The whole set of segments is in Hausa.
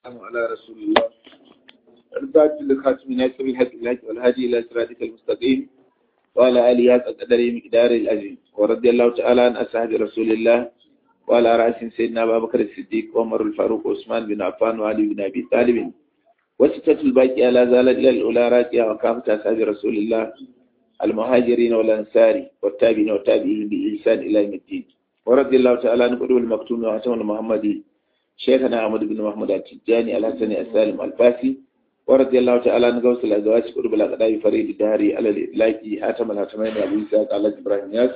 والسلام على رسول الله الباب لخاتم ناصر الحق الهدي والهادي الى صراطك المستقيم وعلى اله حق قدره مقدار الاجر ورضي الله تعالى عن اصحاب رسول الله وعلى راس سيدنا ابا بكر الصديق وعمر الفاروق وعثمان بن عفان وعلي بن ابي طالب وستة الباقية لا زالت الى الاولى راكية وكافة اصحاب رسول الله المهاجرين والانصار والتابعين والتابعين باحسان الى يوم الدين ورضي الله تعالى عن قدوة المكتوم وعتم المحمدي شيخنا أحمد بن محمد التجاني الحسني السالم الفاسي ورضي الله تعالى عن غوث الأزواج قرب الأقداء فريد الدهري على الإطلاق حاتم الهاتمين أبو إسحاق على إبراهيم ياس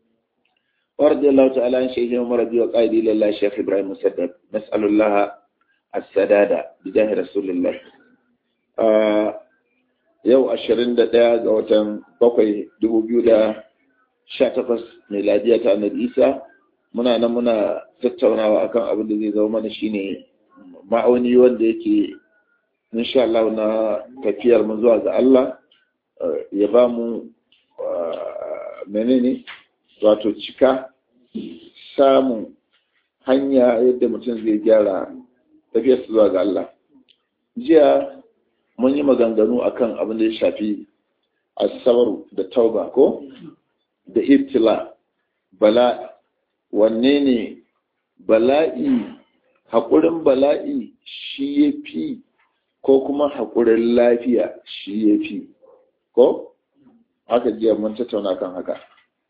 ورضي الله تعالى عن شيخ عمر رضي وقائدي لله شيخ إبراهيم مسدد نسأل الله السداد بجاه رسول الله آه yau ashirin da ɗaya ga watan bakwai dubu biyu da sha takwas miladiya ta annabi isa muna nan muna tattaunawa akan abin da zai zama mana shine ma'auni wanda yake insha Allah na tafiyar mu zuwa ga Allah ya ba mu menene wato cika samun hanya yadda mutum zai gyara tafiyar zuwa ga Allah jiya mun yi maganganu akan abin da ya shafi asabaru da tauba ko da ibtila bala wanne ne bala'i haƙurin bala'i shi ya fi ko kuma haƙurin lafiya shi ya fi ko haka jiya mun tattauna kan haka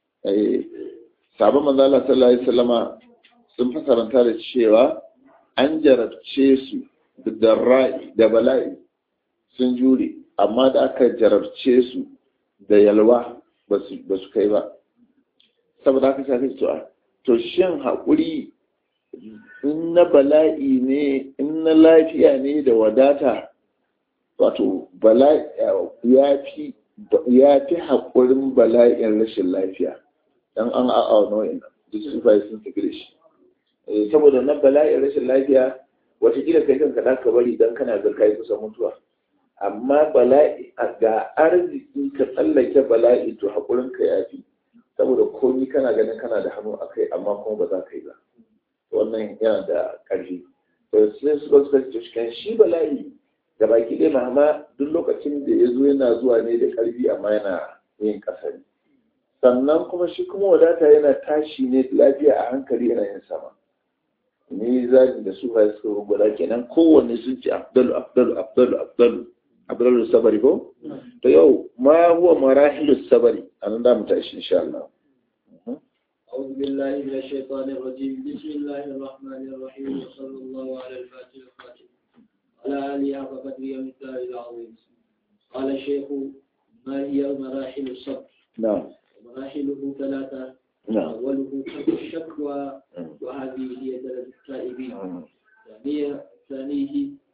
sabon manzala sallallahu alaihi wasallama sun fasaranta da cewa an jarabce su da ra'i da bala'i sun jure amma da aka jarabce su da yalwa ba su kai ba saboda haka sai to to shin haƙuri in na bala'i ne in na lafiya ne da wadata wato bala'i ya fi ya fi haƙurin bala'in rashin lafiya dan an a'a nau'in duk su fa sun tafi da shi saboda na bala'in rashin lafiya watakila kai kanka da ka bari dan kana ga kai kusa mutuwa amma bala'i ga arziki ka tsallake bala'i to haƙurinka ya fi saboda komi kana ganin kana da hannu a kai amma kuma ba za ka yi ba wannan yana da ƙarfi to sai su ba su kasance cikin shi bala'i da baki ɗaya mahama duk lokacin da ya zo yana zuwa ne da ƙarfi amma yana yin ƙasari sannan kuma shi kuma wadata yana tashi ne lafiya a hankali yana yin sama ni zagin da su ba su rubuta kenan kowanne sun ce abdalu abdalu abdalu abdalu abdalu sabari ko to yau ma huwa marahilu sabari anan da mu tashi insha Allah أعوذ بالله من الشيطان الرجيم بسم الله الرحمن الرحيم وصلى الله على الفاتح الخاتم على آله حق قدره ومثاله العظيم قال الشيخ ما هي مراحل الصبر نعم ومراحله ثلاثة نعم أوله ترك الشكوى وهذه هي درجة التائبين ثانية ثانيه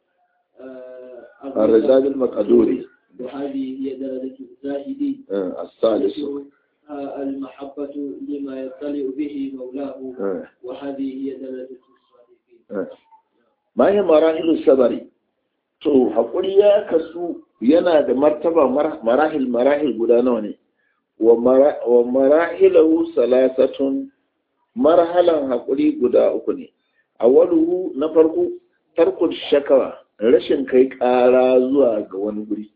آه، الرزاق المقدوري وهذه هي درجة الزاهدين آه، الثالث آه، المحبة لما يطلع به مولاه آه، وهذه هي درجة الصالحين آه. ma yi marahilu sabari to haƙuri ya kasu yana da martaba mar- marahil marahil guda nawa ne wa mara- wa marahilahu salasatun marhalan haƙuri guda uku ne awwaluhu na farko tarkul shakawa rashin kai ƙara zuwa ga wani guri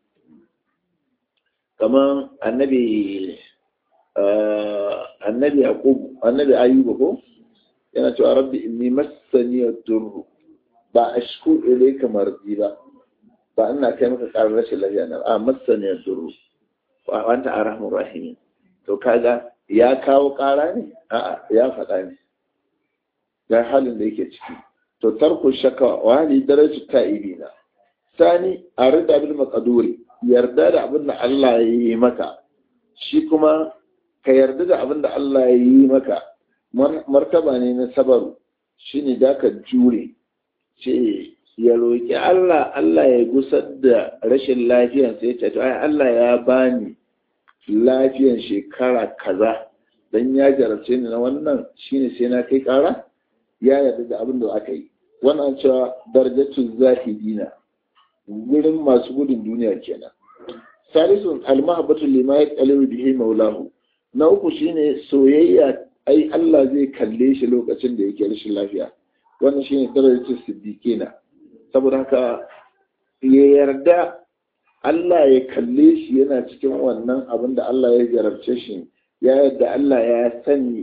kamar annabi ah, annabi yaqub annabi ayyuba ko yana cewa rabbi inni massani ad-durr ba ashku ilayka marzi ba ba ina kai maka karar rashin lafiya na a massani ad-durr wa anta arhamur rahim to kaga ya kawo kara ne a'a ya faɗa ne ga halin da yake ciki to tarku shaka wa hali darajatu ta'ibina sani a rida bil maqduri yarda da abin da Allah ya yi maka shi kuma ka yarda da abin da Allah ya yi maka mar- martaba ne na sabaru shine da ka jure ce ya roƙi Allah Allah ya gusar da rashin lafiyan sai ce to ai Allah ya bani lafiyan shekara kaza dan ya jarabce ni na wannan shine sai na kai ƙara ya yarda da abin da aka yi wannan cewa darajatu zahidina wurin masu gudun duniya kenan salisun almahabbatu lima yaqalu bihi maulahu na uku shine soyayya ai Allah zai kalle shi lokacin da yake rashin lafiya wannan shine darajar siddiqina saboda haka ya yarda Allah ya kalle shi yana cikin wannan abin da Allah ya jarabce shi ya yadda Allah ya sani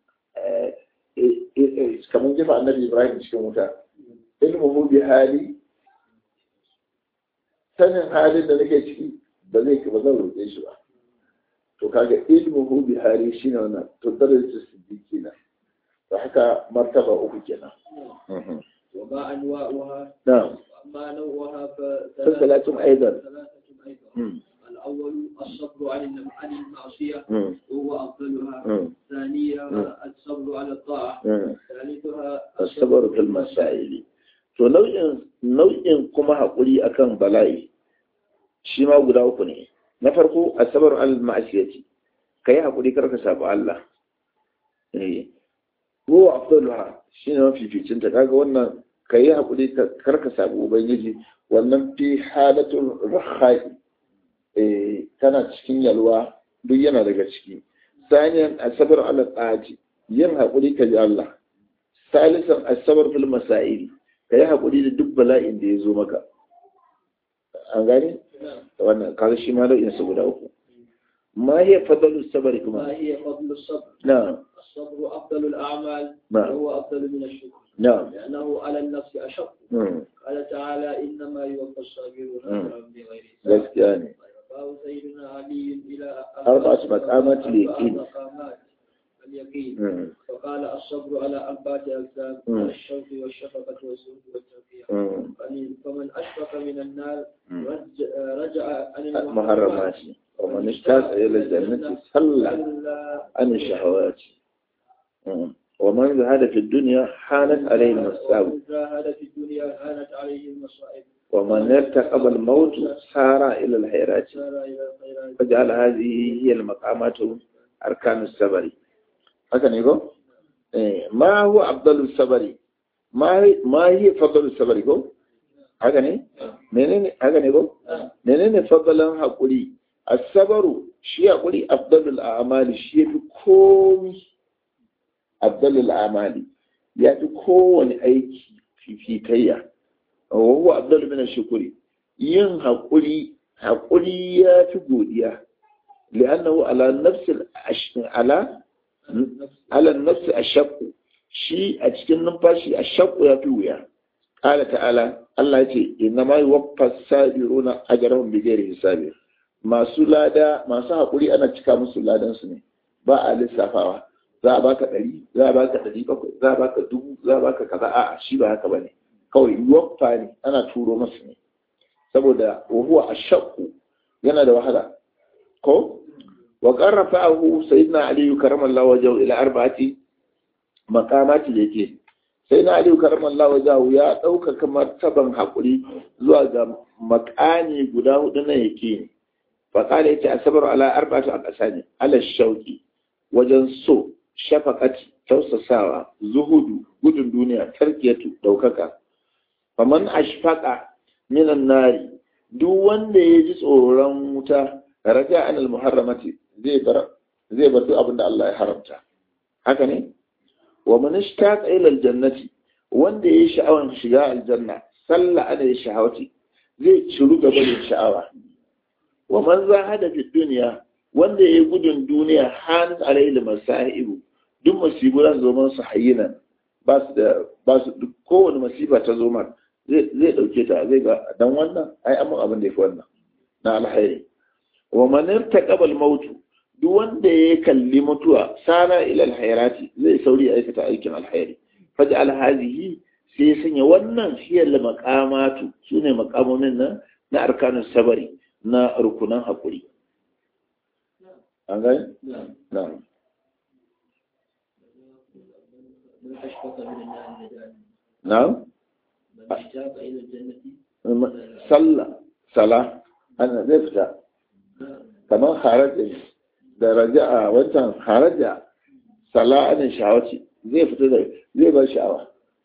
kamar jefa annabi Ibrahim cikin wuta ilmuhu bi hali sanin halin da nake ciki ba zai ba zan roƙe shi ba to kaga ilmuhu bi hali shine wannan to darajar siddiqi na to haka martaba uku kenan وما أنواعها na'am أما نوعها فثلاثة أيضا. ثلاثة أيضا الأول الصبر عن الم- عن المعصية Mm, وهو أفضلها mm, ثانيها الصبر على الطاعة mm. ثالثها asabar fil masaili to nau'in nau'in kuma haƙuri akan bala'i shi ma guda uku ne na farko asabar al ma'asiyati kai haƙuri kar ka sabu Allah eh ko afdaluha shine mafificin ta kaga wannan kai haƙuri kar ka sabu ubangiji wannan fi halatul rakhai eh tana cikin yalwa duk yana daga ciki saniyan asabar ala tsati yin haƙuri ka ji Allah salisan asabar fil masaili ka yi haƙuri da duk bala'in da ya zo maka an gane wannan kaga shi ma nau'in sa guda uku ma hiya fadalu sabari ما kuma هي فضل الصبر na'am الصبر أفضل الأعمال نعم. وهو أفضل من الشكر na'am لأنه على النفس أشق mm, قال تعالى إنما يوفى الصابرون مم. أجرهم بغير حساب gaskiya ne رفعه سيدنا علي إلى أربعة مقامات اليقين. أربعة مقامات اليقين mm, فقال الصبر على أربعة أقسام مم. على الشوق والشفقة والزهد والتوفيق mm, فمن- فمن أشفق من النار mm. رج- رجع عن المحرمات ومن اشتاق إلى الجنة صلى عن الشهوات mm. ومن زهد في الدنيا حانت عليه المساوي ومن جاهد في الدنيا هانت عليه المصائب ومن ارتقب الموت سار إلى الحيرات سار إلى الخيرات فجعل هذه هي المقامات أركان الصبر haka ne ko eh ma huwa afdalus sabari ma ma hi fadlus sabari ko haka ne menene haka ne ko menene fadlan hakuri as-sabru shi hakuri afdalul a'mali shi yafi komi afdalul a'mali yafi kowane aiki fifitayya wa huwa afdalu min ash-shukri yin hakuri hakuri yafi godiya li'annahu ala nafsil ala ala nafsi ashaqu shi a cikin numfashi ashaqu ya fi wuya qala ta'ala Allah ya ce inna ma yuwaffa sabiruna ajrahum bighairi hisabi masu lada masu hakuri ana cika musu ladan su ne ba a lissafawa za a baka ɗari za a baka ɗari bakwai za a baka dubu za a baka kaza a'a shi ba haka bane kawai yuwaffa ne ana turo masu ne saboda wa huwa ashaqu yana da wahala ko وقد رفعه سيدنا علي كرم الله وجهه إلى أربعة مقامات اليقين سيدنا علي كرم الله وجهه يا دوك كما تبن حقري زوا ga makani guda hudu na yake فقال yace asabar ala arba'atu aqsani ala shauki wajen so shafaqati tausasawa zuhudu gudun duniya tarkiyatu daukaka faman ashfaqa minan nari duk wanda ya ji tsoron wuta raja anil muharramati zai bar zai bar duk abin da Allah ya haramta haka ne wa man ishtaqa ila aljannati wanda yayi sha'awan shiga aljanna salla ana yi shahawati zai ciru gaba da sha'awa wa man zahada fi dunya wanda yayi gudun duniya hanat alayhi masaibu duk musibu zan zo man su hayyinan ba su da ba su duk kowane masifa ta zo man zai zai dauke ta zai ga dan wannan ai amma abin da yafi wannan na alkhairi wa man irtaqaba al-maut duk wanda ya kalli mutuwa sana ila al-hayrati zai sauri aikata aikin alkhairi faj'al hadhihi sai ya sanya wannan hiyar maqamatu sune maqamomin nan na arkanun sabari na rukunan hakuri an gani na'am من أشفق من النار نجاة na'am من اشتاق إلى الجنة sallah sala ana zai fita kamar haraja da raja'a wancan haraja sala ana sha'awaci zai fita da zai bar sha'awa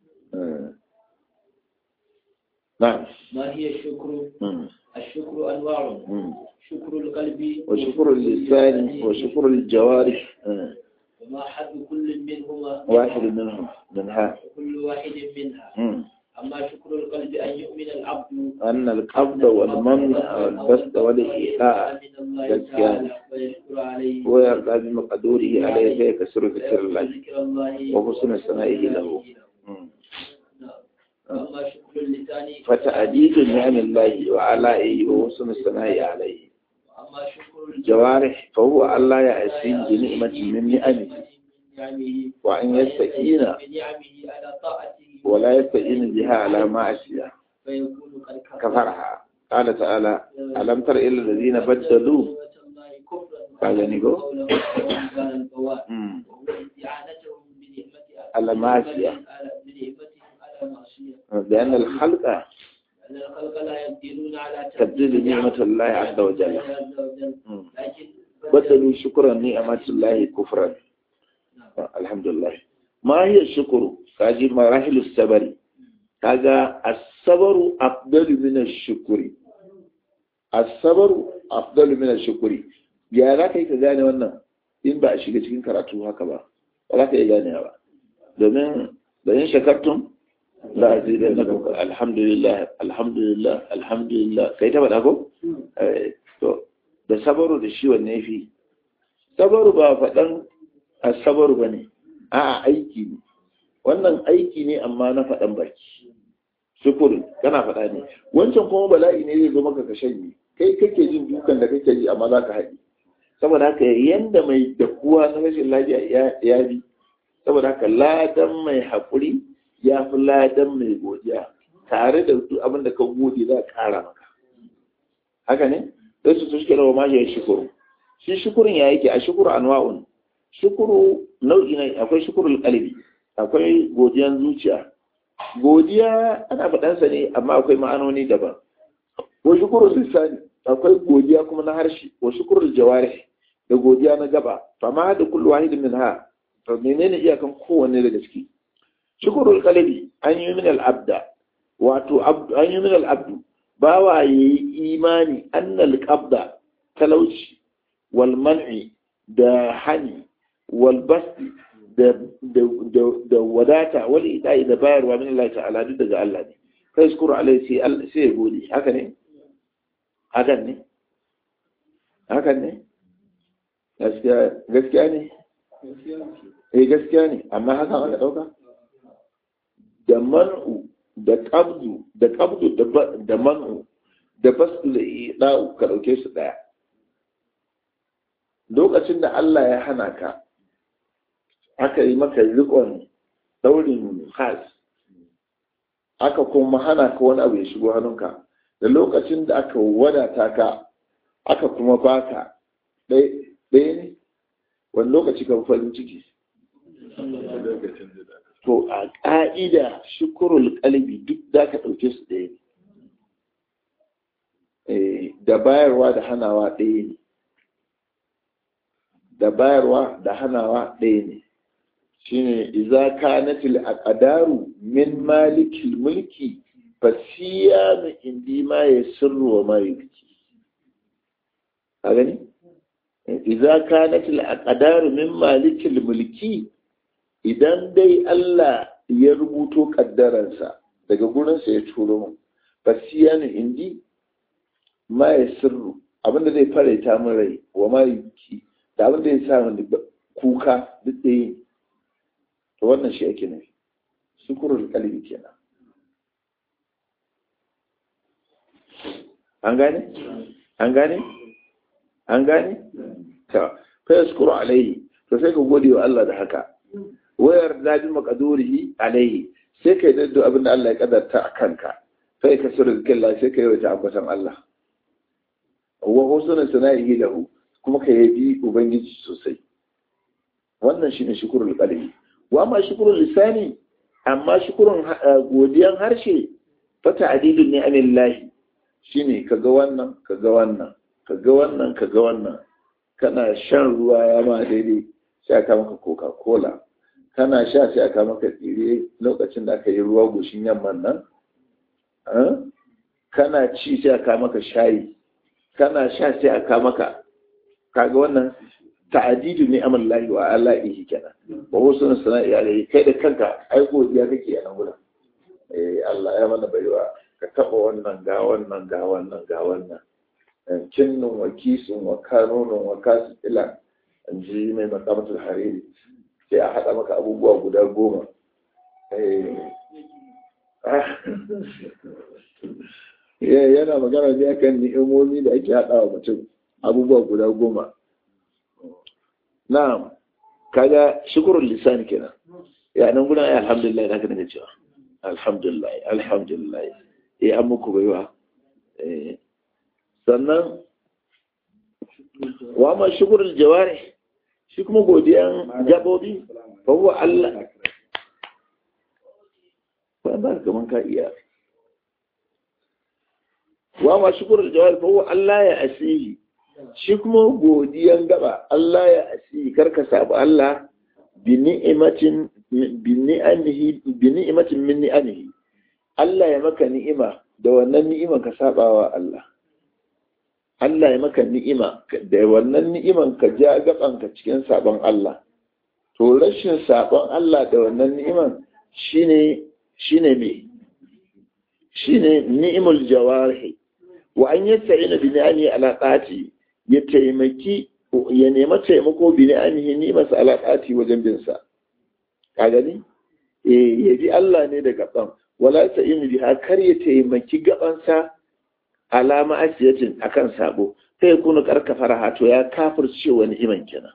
na'am ما هي الشكر Mm, الشكر أنواع mm. شكر القلب وشكر اللسان وشكر الجوارح mm. وما حد كل منهما واحد منهم منها كل واحد منها mm. أما شكر القلب أن يؤمن العبد أن القبض والمنع والبسط والإيقاع من الله تعالى ويشكر عليه ويرضى بمقدوره عليه فيكسر ذكر الله ذكر الله وحسن ثنائه له مم. نعم. وأما شكر اللسان فتعديد نعم الله وعلائه وحسن الثناء عليه وأما شكر الجوارح فهو ألا يأسين بنعمة من نعمه نعمه وأن يستكين بنعمه على طاعته ولا يستعين بها على معصية فيكون قد كفرها قال تعالى ألم تر إلى الذين بدلوا قال نيكو مم. على معصية لأن الخلق أن الخلق لا يقدرون على تبديل نعمة الله عز وجل مم. لكن بدلوا شكرا نعمة الله كفرا الحمد لله ما هي الشكر كاجي مراحل الصبر كاجا الصبر أفضل من الشكر الصبر أفضل من الشكر ya za ka yi ka gane wannan in ba a shiga cikin karatu haka ba ba za ka iya gane ba domin da yin shakartun la zai da na kuka alhamdulillah alhamdulillah alhamdulillah kai ta faɗa ko Eh, to da sabaru da shi wanne ya fi sabaru ba faɗan a sabaru ba ne a aiki ne wannan aiki ne amma na faɗan baki shukuri kana faɗa ne wancan kuma bala'i ne zai zo maka ka shanye kai kake jin dukan da kake ji amma za ka haɗi saboda haka yanda mai dakuwa na rashin lafiya ya- ya bi saboda haka ladan mai haƙuri ya fi ladan mai godiya tare da duk abin da ka gode za a ƙara maka haka ne sai su suke rawa ma ya shukuru shi shukurin ya yake a shukuru anwa'un shukuru nau'i ne akwai shukurul qalbi akwai godiyan zuciya godiya ana faɗansa ne amma akwai ma'anoni daban wa shukurul lisani akwai godiya kuma na harshe wa shukurul jawarih da godiya na gaba fama da kullu wahid min ha to menene iyakan kowanne daga ciki shukurul qalbi an yi min al abda wato abdu an yi min al abdu bawa yayi imani annal qabda talauci wal man'i da hani wal basti da da da, da wadata wal ita'i da bayarwa min Allah ta'ala duk daga Allah ne kai shukuru alai sai Allah sai ya gode haka ne hakan ne hakan ne gaskiya gaskiya ne eh gaskiya ne amma haka aka dauka da man'u da qabdu da qabdu da ba- da man'u da basu da ida'u ka dauke su daya lokacin da Allah ya hana ka aka yi maka rikon daurin has aka kuma hana ka wani abu ya shigo hannunka da lokacin da aka wadata ka aka kuma baka ɗaya ne wani lokaci ka fi farin ciki to a ƙa'ida shukurul kalbi duk za ka ɗauke su ɗaya ne Eh, da bayarwa da hanawa ɗaya ne da bayarwa da hanawa ɗaya ne shine iza kanatil aqdaru min malikil mulki fasiyanu indi ma yasirru wa ma yubki a gani iza kanatil aqdaru min malikil mulki idan dai Allah ya rubuto kaddaransa daga gurinsa ya turo mu fasiyanu indi ma yasirru abinda zai faranta min rai wa ma yubki da abinda ya sa min kuka duk ɗaya ne to wannan shi ake nufi shukurul kalbi kenan an gane an gane an gane ta fa yashkuru alaihi to sai ka gode wa Allah da haka wayar da bi maqdurihi alaihi sai kai daddo abin da Allah ya kadarta a kanka sai ka sura zikrillah sai ka yi wata ambatan Allah wa husnul sana'ihi lahu kuma ka yabi ubangiji sosai wannan shine shukurul qalbi wa ma shukurul lisani amma shukurun godiyan harshe fa ta'dilun ni'amillahi shine kaga wannan kaga wannan kaga wannan kaga wannan kana shan ruwa ya ma daidai sai aka maka coca cola kana sha sai aka maka tsire lokacin da aka yi ruwa goshin yamman nan kana ci sai aka maka shayi kana sha sai aka maka kaga wannan ta'adidu ne amal lahi wa ala'ihi kenan wa wasu sana'i alaihi kai da kanka ai godiya kake a nan gurin eh Allah ya mana baiwa ka taba wannan ga wannan ga wannan ga wannan kinnun wa kisun wa kanunun wa kasu ila in ji mai makamatul hariri sai a haɗa maka abubuwa guda goma yana magana ne akan ni'imomi da ake haɗa wa mutum abubuwa guda goma na kaga shukurun lisan kenan ya nan gudan ai alhamdulillah da ka daga cewa alhamdulillah alhamdulillah eh an muku baiwa eh sannan wa ma shukurul jawari shi kuma godiyan gabobi fa huwa Allah ba ba kaman ka iya wa ma shukurul jawari fa huwa Allah ya asihi shi kuma godiyan gaba Allah ya asihi karka sabu Allah bi ni'imatin bi ni'amihi bi ni'imatin min ni'amihi Allah ya maka ni'ima da wannan ni'iman ka sabawa Allah Allah ya maka ni'ima da wannan ni'iman ka ja gabanka cikin sabon Allah to rashin sabon Allah da wannan ni'iman shine shine me shine ni'imul jawarihi wa an yasta'ina bi ni'ami ala qati ya taimaki ya nema taimako bi ni'amihi ni'masa ala qati wajen bin sa ka gani eh ya bi Allah ne da gaban wala ta'inu biha kar ya taimaki gabansa alama asiyatin akan sabo sai kuna karkafara to ya kafirce wani iman kenan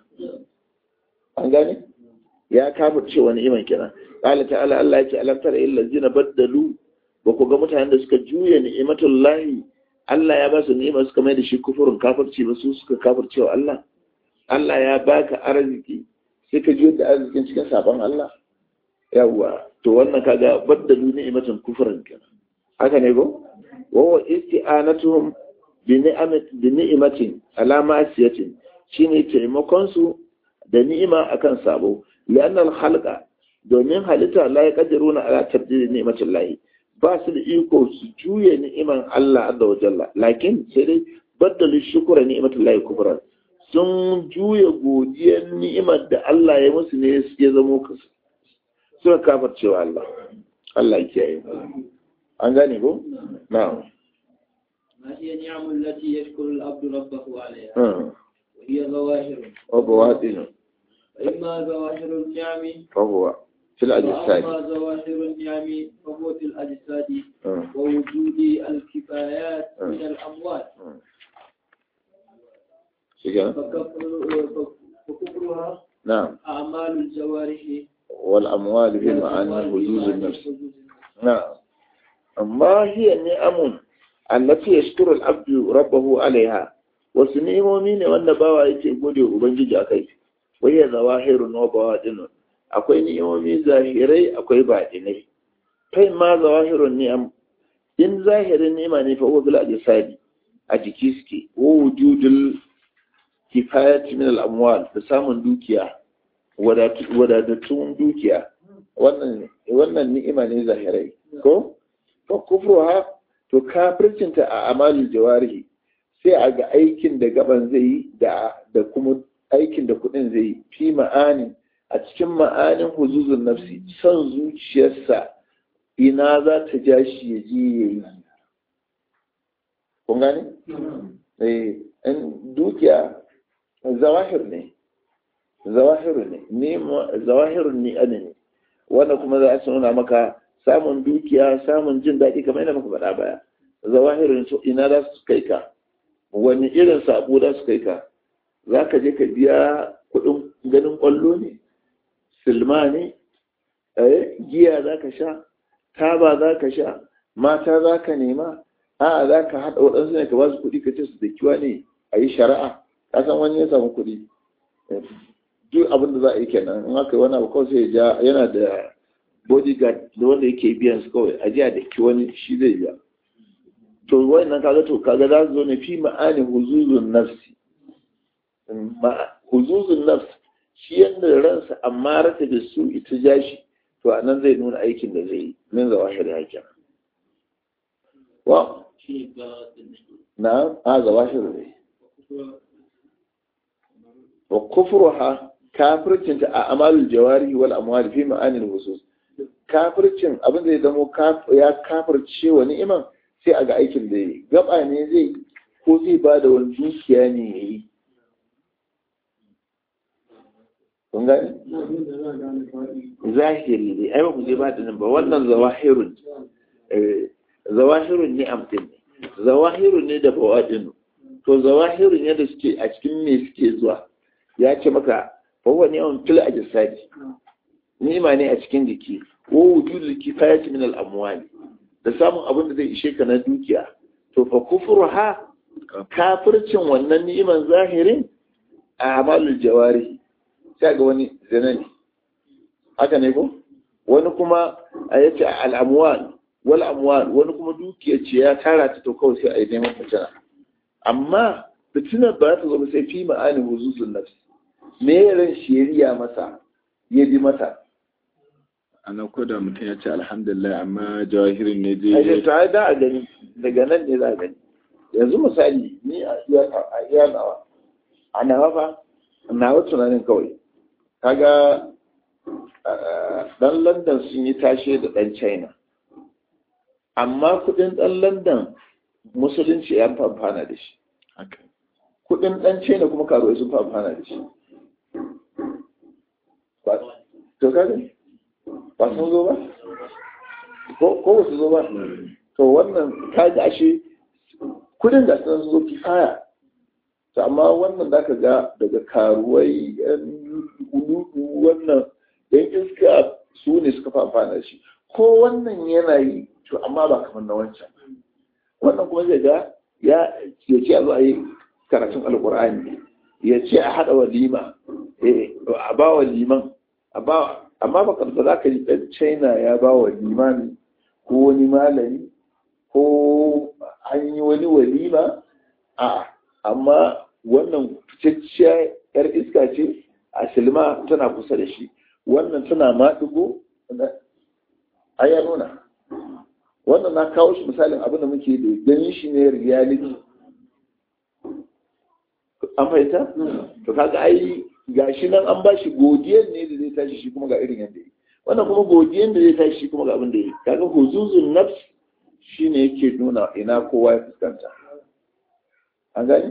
an gane ya kafirce wani iman kenan qala ta'ala Allah yake alam tara illal ladina baddalu ba ku ga mutanen da suka juya ni'matullahi Allah ya ba su ni'ima suka mai da shi kufurin kafirci ba su suka kafirce wa Allah Allah ya baka arziki sai ka juya da arzikin cikin sabon Allah yawwa to wannan kaga baddalu ni'matan kufran kenan haka ne go wawa isti'anatuhum bi ni'matin ala ma'siyatin shine taimakon su da ni'ima akan sabo lianna al-khalqa domin halitta la yaqdiruna ala tabdil ni'matin lahi ba su da iko su juye ni'iman Allah azza wa jalla lakin sai dai baddalu shukra ni'matin lahi kufran sun juya godiyar ni'imar da Allah ya musu ne ya zamo suka kafarcewa Allah Allah ya kiyaye an gane ko na'am ما هي النعم التي يشكر العبد ربه عليها آه. وهي ظواهر وبواطن فإما ظواهر النعم فهو في الأجساد وأما ظواهر النعم فهو في الأجساد آه. ووجود الكفايات من الأموال آه. شكرا فكفر- فكفرها نعم أعمال الجوارح والأموال في معنى حدود النفس نعم ما هي النعم التي يشكر العبد ربه عليها wasu ni'imomi ne wanda bawa yake gode wa ubangiji akai wai ya zawahirun wa bawadinun akwai ni'imomi zahirai akwai baɗinai kai ma zawahirun ni'am in zahirin ni'ima ne fa huwa bil ajsadi a jiki suke wa wujudul kifayat min al amwal da samun dukiya wadatattun dukiya wannan wannan ni'ima ne zahirai ko fa kufruha to kafircinta a amalul jawarihi sai a ga aikin da gaban zai yi da da kuma aikin da kudin zai yi fi ma'anin a cikin ma'anin huzuzun nafsi son zuciyarsa ina za ta ja shi ya je ya yi kun gane? eh in dukiya zawahir ne zawahiru ne ni zawahirun ni ana ne wanda kuma za su nuna maka samun dukiya samun jin daɗi kamar yadda muka faɗa baya zawahirun su ina za su kai ka wani irin sabo za su kai ka za ka je ka biya kuɗin ganin ƙwallo ne silma ne eh, giya za ka sha taba za ka sha mata za ka nema a za ka haɗa waɗansu ne ka ba su kuɗi ka ce su da kiwa ne a yi shari'a ka san wani ya samu kuɗi duk abin da za a yi kenan in aka yi wani abu kawai sai ya ja yana da bodyguard da wanda yake biyan su kawai a jiya da ki wani shi zai biya to wannan kaga to kaga za su zo ne fi ma'ani huzuzun nafsi huzuzun nafs shi yadda ransa amma rata da su ita ja shi to a nan zai nuna aikin da zai yi min zawa shari'a kenan wa na a zawa shari'a wa kufruha kafircinta a amalul jawari wal amwali fi ma'anil husus kafircin abin da ya zamo ya kafirce wa ni'iman sai a ga aikin da ya yi gaba ne zai ko zai ba da wani dukiya ne ya yi kun gani zahiri ne ai ba mu je ba da nan ba wannan zawahirun zawahirun ne amfin ne zawahirun ne da bawadinu to zawahirun ne da suke a cikin me suke zuwa ya ce maka fahuwa ne yawan fil ajisadi ni'ima ne a cikin jiki ko wujudul kifayati min al amwali da samun abin da zai ishe ka na dukiya to fa kufruha kafircin wannan ni'iman zahirin a amalul jawari sai ga wani zina ne haka ne ko wani kuma a yace al amwal wal amwal wani kuma dukiya ce ya tara ta to kawai sai a yi neman fitina amma fitinar ba ta zo sai fi ma'ani huzuzun nafsi me ran shari'a masa ya bi mata ana koda mutum ya ce alhamdulillah amma jawahirin ne a je ta da a gani daga nan ne za a gani yanzu misali ni a iya nawa a nawa fa nawa tunanin kawai kaga dan london sun yi tashe da dan china amma kudin dan london musulunci ya fi amfana da shi haka kudin dan china kuma karuwai sun fi amfana da shi Ba- to kaga ba sun zo ba ko ko ba su zo ba to wannan kaga ashe kudin da sun zo kifaya to amma wannan da ka ga daga karuwai yan uludu wannan yan iska su ne suka fi amfana da shi ko wannan yana yi to amma ba kamar na wancan wannan kuma zai ga ya ya ce a zo a yi karatun alkur'ani ya ce a haɗa walima eh, a ba wa liman a ba amma ba karɓa za ka yi ɗan china ya ba wa limami ko wani malami ko an yi wani walima a amma wannan fitacciya yar iska ce a silma tana kusa da shi wannan tana maɗigo a ya nuna wannan na kawo shi misalin abin da muke da ganin shi ne reality an fahimta to kaga ai gashi nan an bashi godiyar ne da zai tashi shi kuma ga irin yadda yi wannan kuma godiyar da zai tashi shi kuma ga abin da yi kaga huzuzun nafs shine yake nuna ina kowa ya fuskanta an gani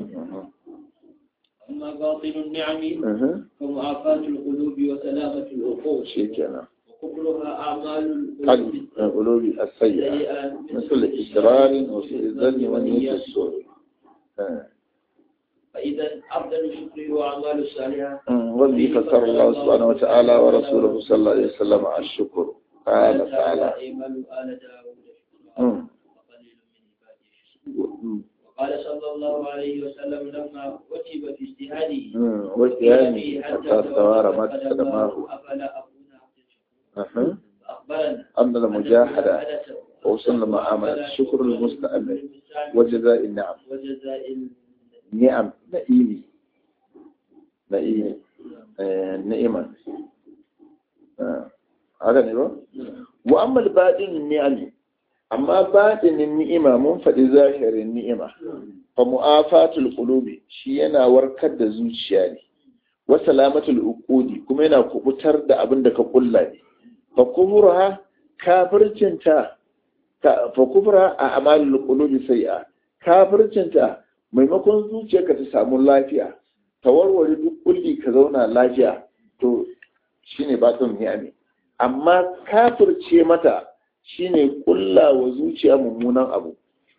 أما باطن النعم Mhm. فمعافاة القلوب وسلامة العقول shi kenan وكفرها أعمال قلب القلوب قلوب السيئة سيئة مثل إسرار وسوء الظن ونية السوء آه. فإذا أفضل الشكر وأعمال الصالحة والذي فسر الله سبحانه وتعالى ورسوله صلى الله عليه وسلم على الشكر قال تعالى أيمن آل داود مم. وقليل من عباده الشكور وقال صلى الله عليه وسلم لما كتب في اجتهاده مم. واجتهاده حتى استوار ما قدماه أفلا أكون عبدا شكورا أها. فأخبرنا أن المجاهدة المجاهدة وصلنا مع عمل الشكر المستأمن وجزاء النعم وجزاء نعم نئيمي نئيمي آه، نئما آه. هذا نبا وأما الباطن النعم أما باطن النعمة منفذ ظاهر النعمة فمؤافاة القلوب شينا وركد زوجياني وسلامة الأقود كما ينا كبتر دا أبن دا كقلاني فكفرها كافرتنتا فكفرها أعمال القلوب سيئة كافرتنتا maimakon zuciyarka ta samu lafiya ta warware duk kulli ka zauna lafiya to shine batun ni'ami amma kafirce mata shine kulla wa zuciya mummunan abu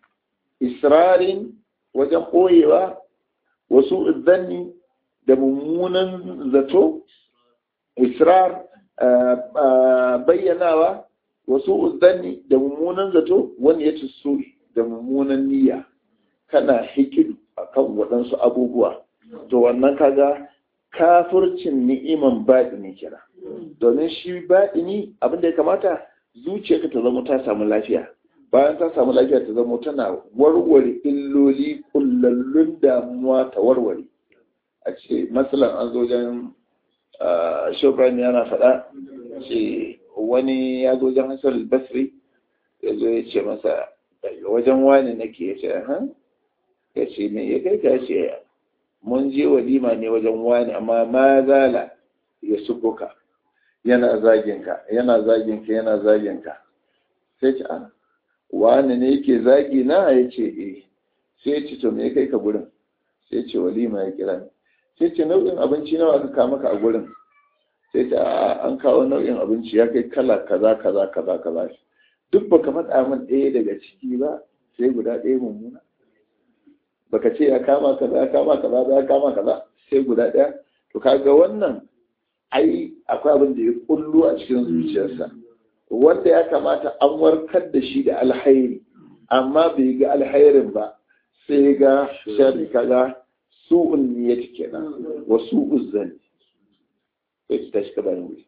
israrin wajen ɓoyewa wasu zanni da mummunan zato israr ah, ah, bayyanawa wasu zanni da mummunan zato wani ya ci so da mummunan niyya kana hikidu akan waɗansu abubuwa to wannan kaga kafircin ni'iman baɗini kira domin shi baɗini abin da ya kamata zuciyarka ta zama ta samu lafiya bayan ta samu lafiya ta zama tana warware illoli kullallun damuwa ta warware a ce matsalan an zo wajen shofran yana faɗa ce wani ya zo wajen hasar basri ya zo ya ce masa daga wajen wani nake ya ce "Aha." ya ce me ya kai ka ce mun je walima ne wajen wani amma ma zala ya subuka yana zaginka yana zaginka yana zaginka sai ce a wani ne yake zagi na ya ce eh sai ce to me kai ka gurin sai ce walima ya kira ni sai ce nau'in abinci nawa aka kawo maka a gurin sai ce a an kawo nau'in abinci ya kai kala kaza kaza kaza kaza duk baka faɗa min ɗaya daga ciki ba sai guda ɗaya mummuna baka ce ya kama kaza ya kama kaza ya kama kaza sai guda ɗaya to kaga wannan ai akwai abin da ya kullu a cikin zuciyarsa wanda ya kamata an warkar da shi da alhairi amma bai ga alhairin ba sai ga shari kaga su'un niyyati kenan wa su'uz zani sai ki tashi ka bayan wuri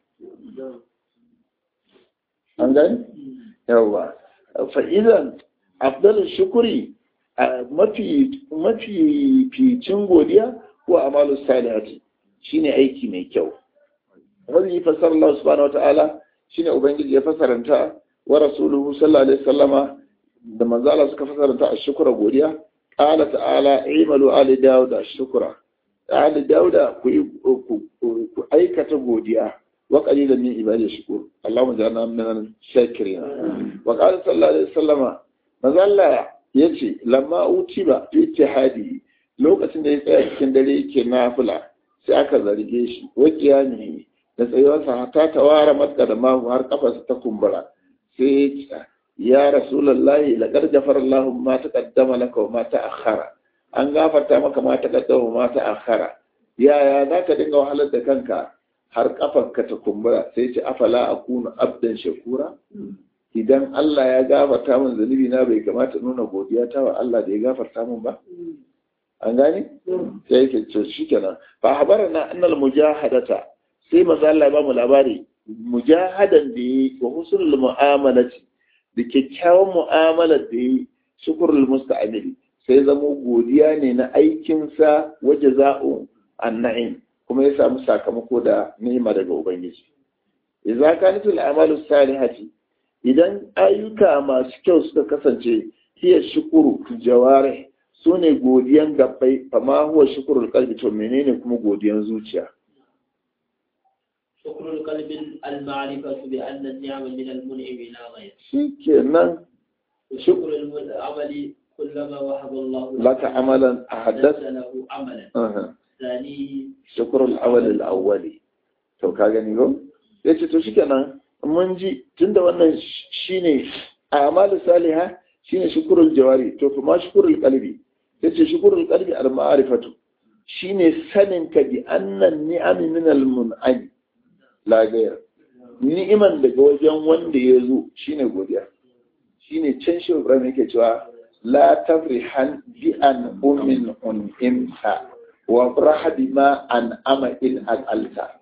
an gani yawa fa idan afdal shukuri mafi mafi ficin godiya ko amalu salihati shine aiki mai kyau wani fasar Allah subhanahu wataala shine ubangiji ya fasaranta wa rasuluhu sallallahu alaihi wasallama da manzo Allah suka fasaranta a shukura godiya qala ta'ala imalu ali daud ashkura ali dauda ku ku aikata godiya wa qalilan min ibadi shukur Allahumma ja'alna min shakirin wa qala sallallahu alaihi wasallama manzo Allah yace lamma utiba fi ittihadi lokacin da ya tsaya cikin dare yake nafila sai aka zarge shi wa qiyami da tsayuwarsa ta tawara matka da mahu har kafarsa ta kumbura sai ya rasulullahi laqad ghafara Allahu ma taqaddama laka wa ma ta'akhkhara an gafarta maka ma taqaddama wa ma ta'akhkhara yaya zaka dinga wahalar da kanka har kafarka ta kumbura sai ce afala akunu abdan shakura idan Allah ya gafarta min zunubi na bai kamata nuna godiya ta wa Allah da ya gafarta min ba an gane sai yake to shikenan fa habarana annal mujahadata sai maza Allah ba mu labari mujahadan da yi wa husnul mu'amalati da kyakkyawan mu'amalar da yi shukrul musta'amili sai zamo godiya ne na aikinsa waje za'u anna'im kuma ya samu sakamako da ni'ima daga ubangiji idza kanat al-amalu salihati idan ayyuka masu kyau suka kasance hiya shukuru jawari sune godiyan gabbai fama huwa shukrul qalbi to menene kuma godiyan zuciya شكر القلب المعرفة بأن النعم من المنعم لا غير shikenan وشكر العمل كلما وهب الله laka amalan أحدث ahadath له عملا aha ثانيه shukrul awwal al-awwali to ka gani go yace to shikenan mun ji tunda wannan shine a'malu salihah shine shukrul jawari to kuma shukrul qalbi yace shukrul qalbi al-ma'rifatu shine sanin ka bi annan ni'ami min al-mun'am la ghayr ni'iman daga wajen wanda ya zo shine godiya shine can shi Ibrahim yake cewa la tafrihan bi an ummin un'imta wa braha bima an ama in al'alta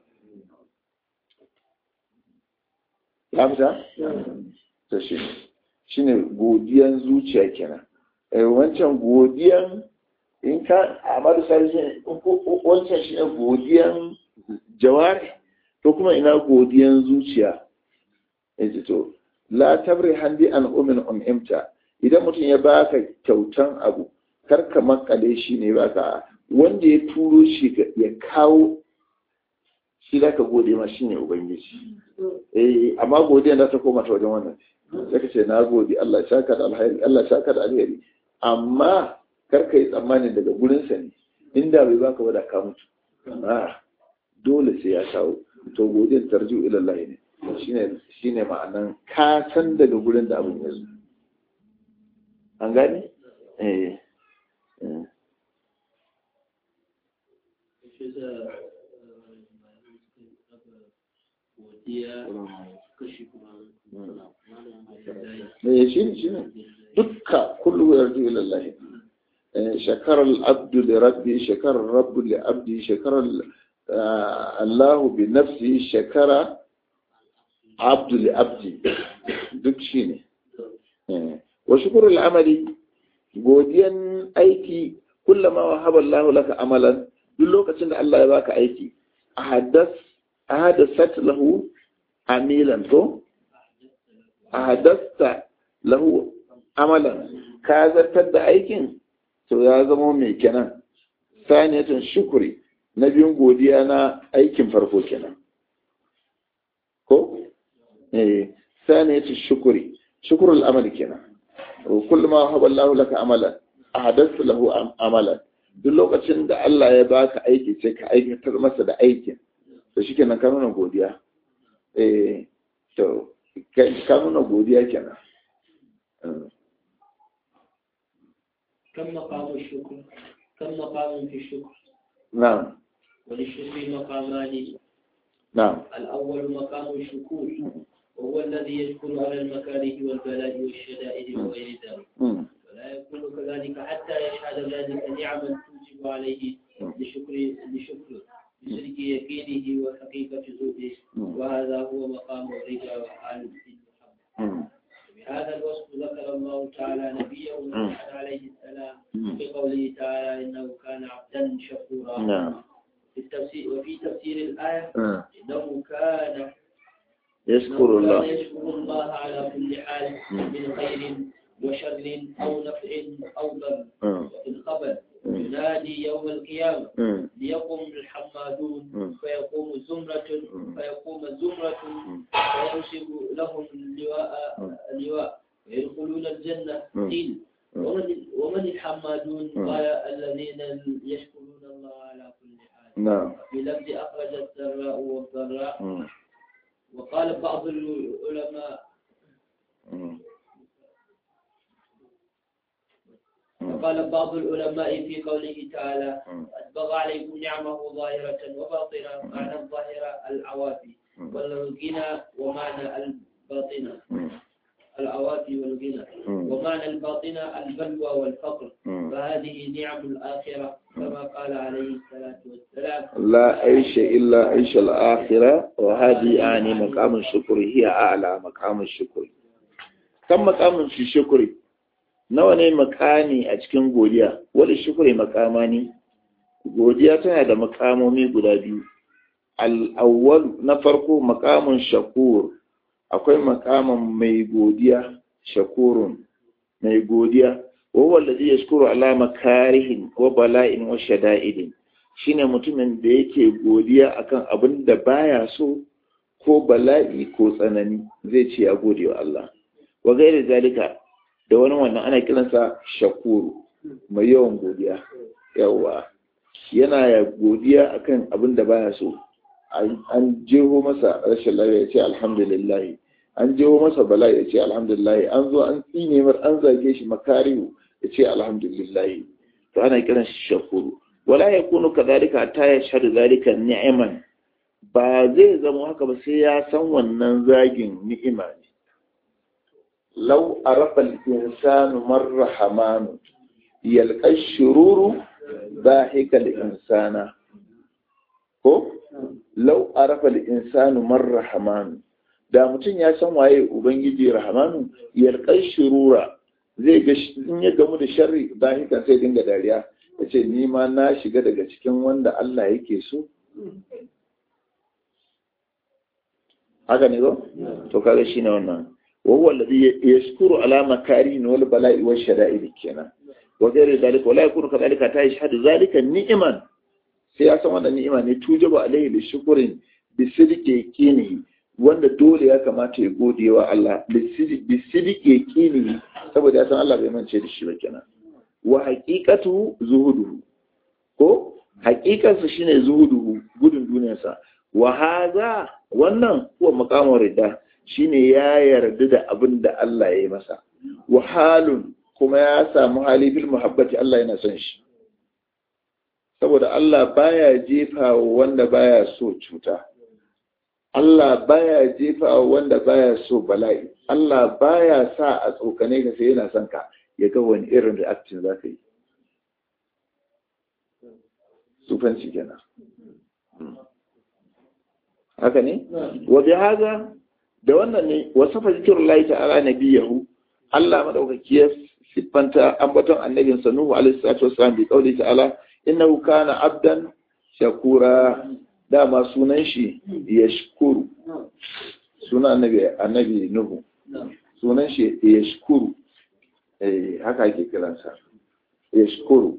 ya fita? to shi shi ne godiyan zuciya kenan eh wancan godiyan in ka amadu sarki wancan shi ne godiyan jawari to kuma ina godiyan zuciya yace to la tabri handi an umin umimta idan mutum ya baka kyautan abu kar ka makale shi ne baka wanda ya turo shi ya kawo shi za ka gode ma shi ne ubangiji eh amma godiya za ta koma ta wajen wannan sai ka ce na gode Allah ya saka da alheri Allah ya saka da alheri amma kar ka yi tsammani daga gurinsa ne inda bai baka wada ka mutu a dole sai ya kawo to godiyar tarju ila Allah ne shine shine ma'anan ka san daga gurin da abin ya zo an gane eh eh shi da godiya kashi kuma eh shi ne shi ne dukka kullu yarju ila Allah شكر العبد لربه شكر الرب لعبده شكر الله بنفسه شكر عبد لعبده duk shi ne wa shukur al'amali godiyan aiki kullama wa haɓar Allah laka amalan duk lokacin da Allah ya baka aiki a hadasat lahu amilan to a hadasta lahu amalan ka zartar da aikin to ya zama mai kenan saniyatan shukuri na biyun godiya na aikin farko kenan ko eh saniyatu shukuri shukrul amali kenan kullu ma haba Allah laka amalan ahadath lahu amalan duk lokacin da Allah ya baka aiki sai ka aikatar masa da aikin to shikenan ka nuna godiya eh to ka nuna godiya kenan كم مقام الشكر كم مقام في الشكر نعم وللشكر مقامان نعم الأول مقام الشكور وهو الذي يشكر على المكاره والبلاء والشدائد وغير ذلك مم. ولا يكون كذلك حتى يشهد ذلك نعما توجب عليه لشكر لشكر بصدق يقينه وحقيقة زهده وهذا هو مقام الرضا وحال المحبة مم. بهذا الوصف ذكر الله تعالى نبيه نوحا عليه السلام في قوله تعالى انه كان عبدا شكورا نعم في التفسير وفي تفسير الايه آه. انه كان يشكر إنه الله كان يشكر الله على كل حال من خير وشر او نفع او ضر آه. وفي الخبر ينادي يوم القيامه مم. ليقوم الحمادون مم. فيقوم زمرة فيقوم زمرة فينصب لهم اللواء اللواء ويدخلون الجنة مم. قيل مم. ومن ومن الحمادون مم. قال الذين يشكرون الله على كل حال نعم في لفظ أخرج السراء والضراء مم. وقال بعض العلماء مم. وقال بعض العلماء في قوله تعالى مم. أسبغ عليكم نعمه ظاهرة وباطنة معنى الظاهرة العوافي مم. والغنى ومعنى الباطنة مم. العوافي والغنى مم. ومعنى الباطنة البلوى والفقر مم. فهذه نعم الآخرة كما قال عليه الصلاة والسلام لا عيش إلا عيش الآخرة وهذه يعني مقام الشكر هي أعلى مقام الشكر كم مقام في الشكر nawa ne makani a cikin godiya wadda shukuri makama ne godiya tana da makamomi guda biyu al'awwal na farko makamun shakur akwai makaman mai godiya shakurun mai godiya wawa lalzi ya shukuru alama karihin wa bala'in wa shada'idin shine mutumin da yake godiya akan abin da baya so ko bala'i ko tsanani zai ce a gode wa Allah wa gairi zalika da wani wannan ana kiransa shakuru mai yawan godiya yawa yana ya godiya akan abin da baya so an jeho masa rashin lafiya ya ce alhamdulillah an jeho masa bala ya ce alhamdulillah an zo an tsine mar an zage shi makarihu ya ce alhamdulillah to ana kiran shi shakuru wala yakunu kadhalika ta yashhadu zalika ni'man ba zai zama haka ba sai ya san wannan zagin ni'ima ne لو عرف الإنسان من رحمن يلقى الشرور ضاحك الإنسان ko lau arafa al-insanu man rahmanu da mutum ya san waye ubangiji rahmanu yalqai shurura zai ga in ya gamu da sharri dahikan sai dinga dariya yace ni ma na shiga daga cikin wanda Allah yake so haka ne ko to kaga shine wannan وهو الذي يشكر على مكارين والبلاء والشدائد كنا وغير ذلك ولا يكون كذلك حتى يشهد ذلك نعما sai ya san wannan ni'ima ne tujaba alaihi da shukurin bi sidiki kini wanda dole ya kamata ya gode wa Allah bi sidiki kini saboda ya san Allah bai mance da shi ba kenan wa haqiqatu zuhuduhu ko haqiqarsa shine zuhuduhu gudun duniyarsa wa hadha wannan huwa maqamur ridda shine ya yarda da abin da Allah ya yi masa wahalun kuma ya samu hali bil muhabbati Allah yana son shi saboda Allah baya jefa wanda baya so cuta Allah baya jefa wanda baya so bala'i Allah baya sa a tsokane ka sai yana son ka ya ga wani irin reaction za ka yi sufanci kenan haka ne wa bi haza da wannan ne wasafa zikirullahi ta'ala nabiyahu Allah madaukaki ya siffanta ambaton annabin sa Nuhu alaihi salatu wassalam bi qauli ta'ala innahu kana abdan shakura dama sunan shi yashkuru sunan annabi annabi Nuhu sunan shi yashkuru eh haka ake kiransa yashkuru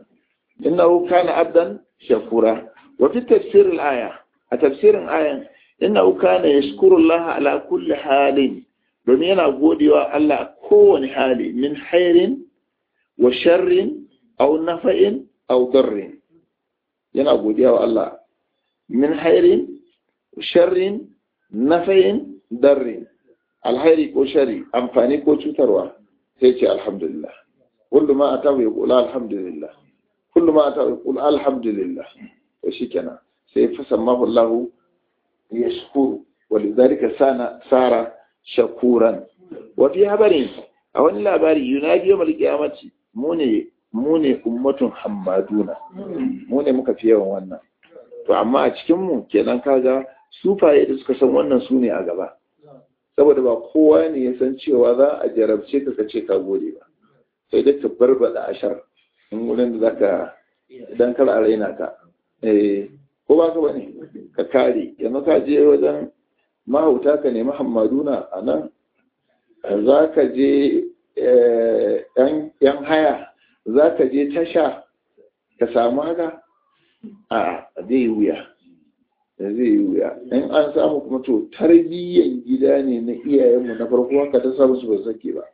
innahu kana abdan shakura wa fi tafsir al-aya a tafsirin ayan inna kana yashkurullah ala kulli halin domin yana godewa Allah kowane hali min hairin wa sharrin aw nafa'in aw darrin yana godiya wa Allah min hairin sharrin nafa'in darrin alhairi ko shari amfani ko cutarwa sai ce alhamdulillah kullu ma atahu yaqulu alhamdulillah kullu ma atahu yaqulu alhamdulillah to shikenan sai fasammahu Allah yashkuru walidhalika sana sara shakuran wa fi habarin a wani labari yunadi yawmal qiyamati mu ne mu ne ummatun hammaduna mu ne muka fi yawan wannan to amma a cikin mu kenan kaga sufaye da suka san wannan su ne a gaba saboda ba kowa ne ya san cewa za a jarabce ka kace ka gode ba sai dai ka barbada ashar in wurin da zaka idan kar a raina ka eh ko ba ka bane ka kare yanzu ka je wajen mahauta ka nemi hammaduna a nan za ka je yan haya za ka je tasha ka samu haka a zai wuya zai yi wuya in an samu kuma to tarbiyyan gida ne na iyayenmu na farko haka ta samu su ba sake ba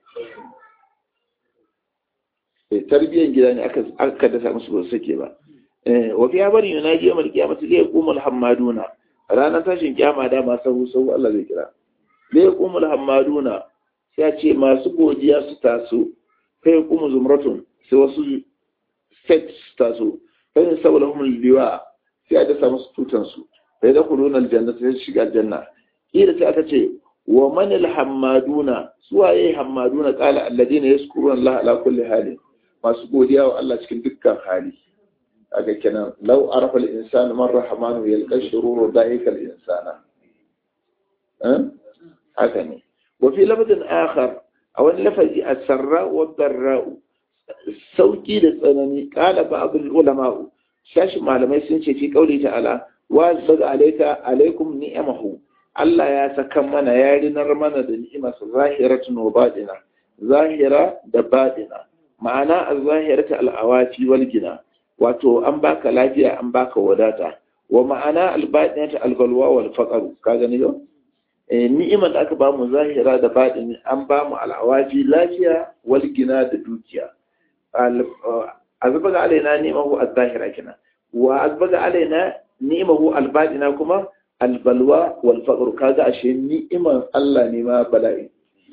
tarbiyyan gida ne aka da samu su ba sake ba wa fi bari yunaji yawmal qiyamati la yaqumul hammaduna ranar tashin kiyama da ma sahu sahu Allah zai kira la yaqumul hammaduna sai ce masu godiya su taso fa yaqumu zumratun sai wasu set su taso fa in sawlahum liwa sai da samu tutan su sai da kuluna aljanna sai shiga aljanna kila sai aka ce wa man alhammaduna suwaye hammaduna qala alladina yaskuruna Allah ala kulli hali masu godiya wa Allah cikin dukkan hali aga kenan law arafa al-insanu man rahmanu yalqa shururu da'ika al-insana eh haka ne wa fi lafazin akhar a wani lafazi as-sarra wa darra sauki da tsanani qala ba'd al-ulama shashi malamai sun ce fi qauli ta'ala wa zaga alayka alaikum ni'amahu Allah ya saka mana ya rinar mana da ni'imarsa zahiratun wa baɗina zahira da baɗina ma'ana az-zahiratu al-awati wal gina wato an baka lafiya an baka wadata wa ma'ana al-baɗinatu al-balwa wal faqr ka gani yau eh ni'imar da aka ba mu zahira da baɗini an ba mu al-awati lafiya wal gina da dukiya azbaga alaina ni'amahu az-zahira kina wa azbaga alaina ni'amahu al-baɗina kuma albalwa wal faqr kaga ashe ni'iman Allah ne ma bala'i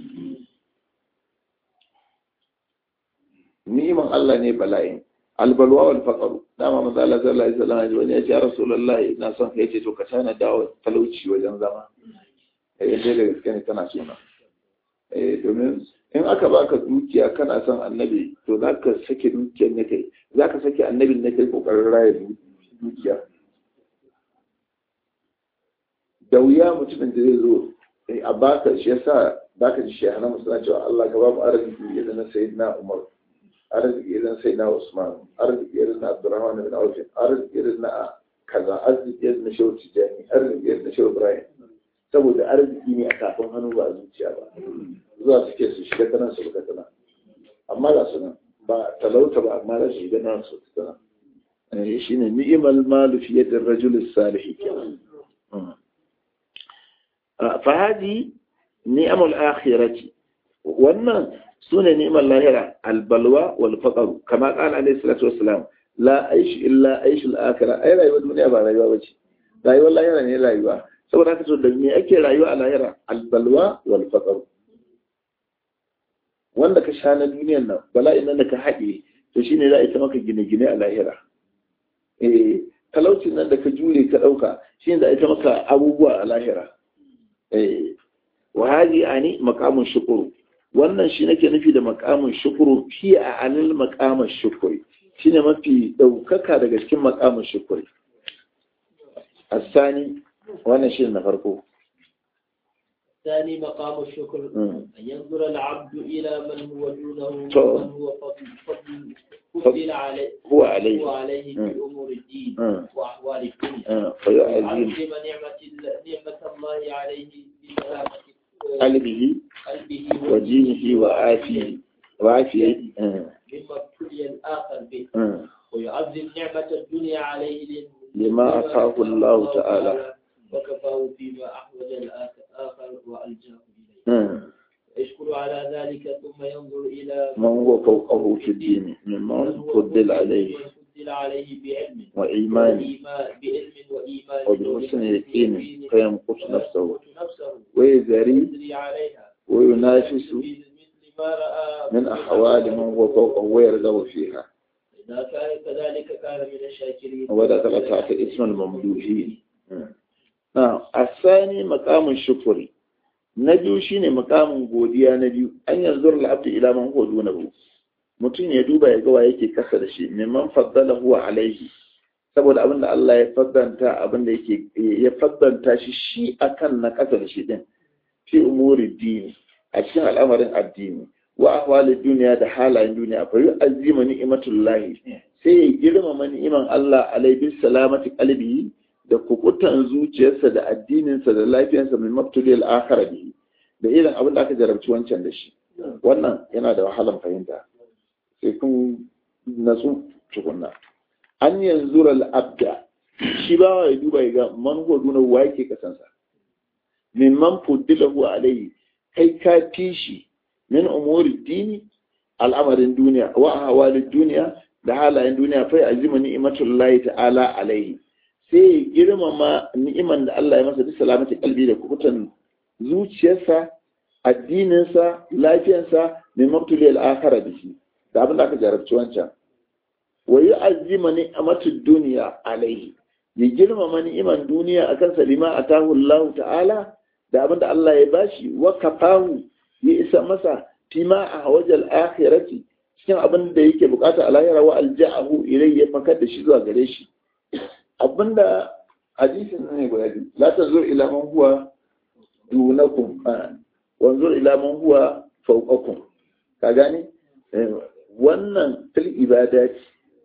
ni'iman Allah ne bala'i albalwa wal faqr dama manzo Allah sallallahu alaihi wasallam wani ya ce rasulullahi ina son kai ce to ka tana dawo talauci wajen zama eh dai da gaske ne kana sona eh domin in aka baka dukiya kana son annabi to zaka sake dukiyar ne kai zaka sake annabin ne kai kokarin raya dukiya da wuya mutumin da zai zo a baka shi yasa baka ji shi hana musu cewa Allah ka ba mu arziki idan na sayyidina Umar arziki idan sayyidina Usman arziki idan na Abdurrahman bin Auf arziki idan na kaza arziki idan na Shehu Tijani arziki idan na Shehu Ibrahim saboda arziki ne a kafin hannu ba a zuciya ba zuwa suke su shiga tana su shiga tana amma ga su nan ba talauta ba amma za su shiga nan su tana shine ni'mal malu fi yadi ar-rajul as-salih kenan فهذه نعم الآخرة وأن سنة نعم اللاهرة البلوى والفقر كما قال عليه الصلاة والسلام لا أيش إلا أيش الآخرة أي رأيوة الدنيا با رأيوة وجه رأيوة اللاهرة ني رأيوة saboda haka so da me ake rayuwa a lahira albalwa wal faqr wanda ka sha na duniyar nan bala'in nan da ka haɗe to shine za a ita maka gine-gine a lahira eh talaucin nan da ka jure ka ɗauka shine za a ita maka abubuwa a lahira wa hadi ani maqamun shukuru wannan shi nake nufi da maqamun shukuru shi a alil maqamun shukuri shine mafi daukaka daga cikin maqamun shukuri asani wannan shi na farko الثاني مقام الشكر أن ينظر العبد إلى من هو دونه ومن هو فضل فضل فضل عليه هو عليه هو عليه في أمور الدين وأحوال الدنيا فيعظم ويعظم نعمة نعمة الله عليه بسلامة قلبه قلبه ودينه وعافيه وعافيه مما ابتلي الآخر به ويعظم نعمة الدنيا عليه لما أعطاه الله تعالى وكفاه فيما أحوج الآخر وألجاه إليه يشكر على ذلك ثم ينظر إلى من هو فوقه في الدين ممن فضل عليه فضل عليه بعلم وإيمان وإيمان بعلم وإيمان وبحسن يقين فيمقت نفسه يمقت نفسه ويزري يجري عليها وينافس مثل ما رأى من أحوال من هو فوقه ويرغب فيها إذا كان كذلك كان من الشاكرين ودخل تحت اسم الممدوحين نعم الثاني مقام الشكر na biyu shine makamin godiya na biyu an yanzu al'abdu ila man huwa dunahu mutum ya duba ya ga wa yake kasa da shi mimman faddala huwa alaihi saboda abin da Allah ya faddanta abin da yake ya faddanta shi shi akan na kasa da shi din fi umuri dini a cikin al'amarin addini wa ahwalid duniya da halayen duniya fa yu'azzima ni'matullahi sai ya girmama ni'iman Allah alai bis salamati qalbihi da kukutan zuciyarsa da addininsa da lafiyarsa mai maftuliyar akara bihi da irin abin da aka jarabci wancan da shi wannan yana da wahalan fahimta sai kun natsu tukunna an yanzu abda shi ba ya duba ya ga man huwa wa yake kasansa min man fuddilahu alayhi kai ka fi shi min umuri dini al'amarin duniya wa ahwalid duniya da halayen duniya fa azima ni'matullahi ta'ala alaihi sai ya girmama ni'iman da Allah ya masa duk salamati kalbi da kukutan zuciyarsa addininsa lafiyarsa mai mabtuli al'akara da shi da abin da aka jarabci wancan wa yi azima ni'amatu duniya alaihi ya girmama ni'iman duniya akan salima a Allah ta'ala da abin da Allah ya bashi wa kafahu ya isa masa fima a hawajal akhirati cikin abin da yake bukata a lahira wa alja'ahu ilai ya fakar da shi zuwa gare shi abinda hadisin ne guda biyu la tanzur ila man huwa dunakum wanzur ila man huwa fawqakum ka gane wannan fil ibadati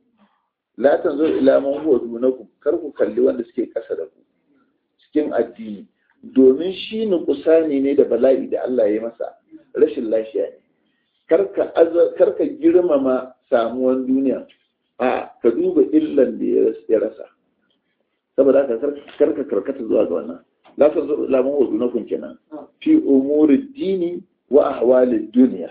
la tanzur ila man huwa dunakum kar ku kalli wanda suke kasa da ku cikin addini domin shi nukusani ne da bala'i da Allah ya masa rashin lafiya ne karka karka girmama samuwan duniya a ka duba illan da ya rasa saboda haka karka karkata zuwa ga wannan la ta zo lamun wa dunakun kenan fi umuri dini wa ahwalid duniya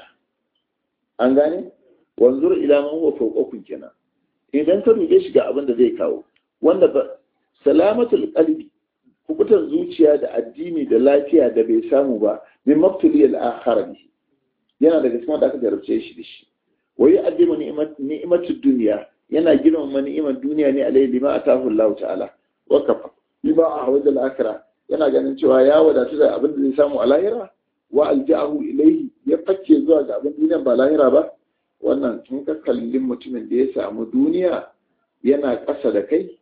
an gane wanzur ila man huwa fawqakum kenan idan ka dube shi ga abin da zai kawo wanda ba salamatul qalbi kubutan zuciya da addini da lafiya da bai samu ba min maftuli al-akhir yana daga cikin da aka jarabce shi da shi wa yu'addimu ni'matud dunya yana girmama ni'imar duniya ne alai lima atahu Allah ta'ala wa kafa lima a wajen akira yana ganin cewa ya wadatu da abin da zai samu a lahira wa alja'ahu ilaihi ya fakke zuwa ga abin duniya ba lahira ba wannan in ka kalli mutumin da ya samu duniya yana ƙasa da kai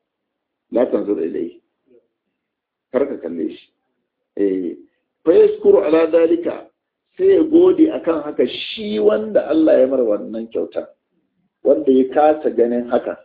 la tanzur ilaihi kar ka kalle shi eh fa yaskuru ala dalika sai ya gode akan haka shi wanda Allah ya mar wannan kyautar wanda ya kasa ganin haka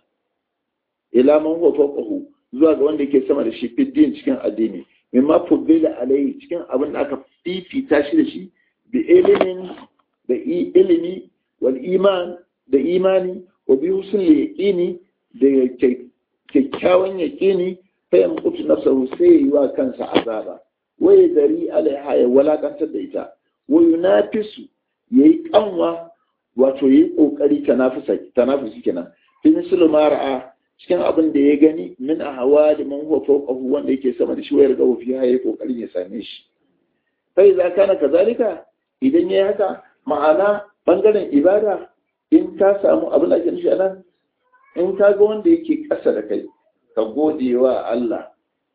ila man huwa fawqahu zuwa ga wanda yake sama da shi fiddin cikin addini mimma fuddila alai cikin abin da aka fifita shi da shi bi ilimin da ilimi wal iman da imani wa bi husnul yaqini da kyakkyawan yaqini fa yamqutu nafsahu sai yi wa kansa azaba wa yadri alaiha ya walakantar da ita wa yunafisu yayi kanwa wato yayi kokari tanafisa tanafusi kenan fi mislu ma ra'a cikin abin da ya gani min a hawa da man huwa fawqahu wanda yake sama da shi wayar ga fi yayi kokarin ya same shi sai za kana kazalika idan yayi haka ma'ana bangaren ibada in ka samu abin da ake nufi anan in ka ga wanda yake ƙasa da kai ka gode wa Allah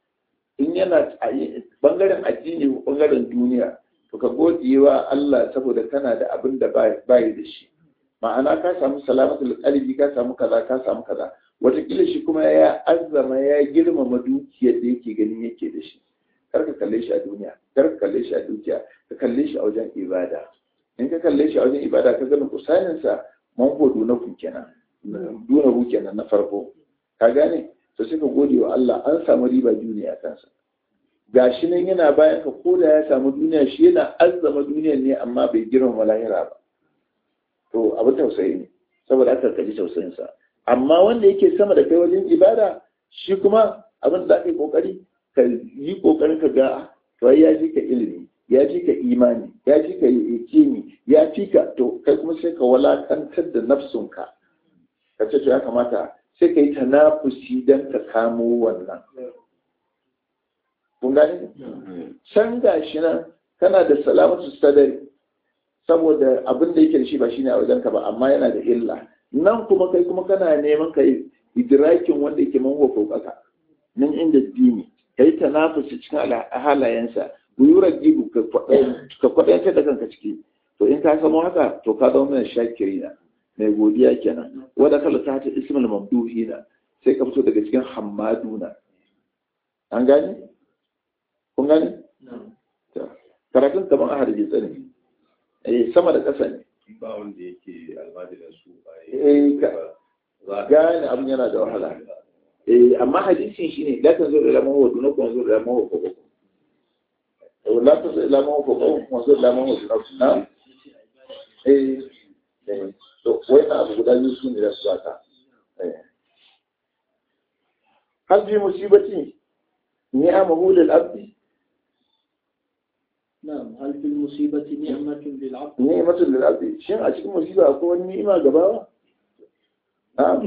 in yana bangaren addini ko bangaren duniya to ka gode wa Allah saboda kana da abin da bai da shi ma'ana ka samu salamatul qalbi ka samu kaza ka samu kaza watakila shi kuma ya azzama ya girmama dukiyar da yake ganin yake da shi kar ka kalle shi a duniya kar ka kalle shi a dukiya ka kalle shi a wajen ibada in ka kalle shi a wajen ibada ka gani kusanin sa man godo na ku kenan duna ku kenan na farko ka gane to sai ka gode wa Allah an samu riba duniya kansa gashi nan yana bayan ka koda ya samu duniya shi yana azzama duniyar ne amma bai girmama lahira ba to abu tausayi ne saboda aka kaji tausayin sa amma wanda yake sama da kai wajen ibada shi kuma abin da aka yi kokari ka yi kokarin ka ga to ya ji ka ilimi ya ji ka imani ya ji ka yakini ya fi ka to kai kuma sai ka walakantar da nafsunka ka ce to ya kamata sai ka yi tanafusi don ka kamo wannan kun gani san gashi nan kana da salamatu sadari saboda abin da yake da shi ba shine a wajenka ba amma yana da illa nan kuma kai kuma kana neman ka yi idrakin wanda yake manwa kokaka nan inda dini kai tanafusi cikin halayensa buyurar gibu ka kwaɗantar da kanka ciki to in ka samu haka to ka zama mai shakiri na mai godiya kenan wadda kala ta ta ismul mamduhi na sai ka fito daga cikin hammaduna an gane kun gane karatun kaman a harbi tsani eh sama da ƙasa ne ba wanda yake almajirin su eh gane abin yana da wahala eh amma hadisin shine la tanzur ila ma huwa dunakum wanzur ila ma huwa fawqakum la tanzur ila ma huwa fawqakum wanzur ila ma huwa dunakum na eh eh to wai na abu guda biyu sune da su aka eh hal bi musibati ni'amahu lil abdi نعم هل في المصيبة نعمة للعبد؟ ni'matu lil abdi shin a cikin musiba akwai wani ni'ima gaba na'am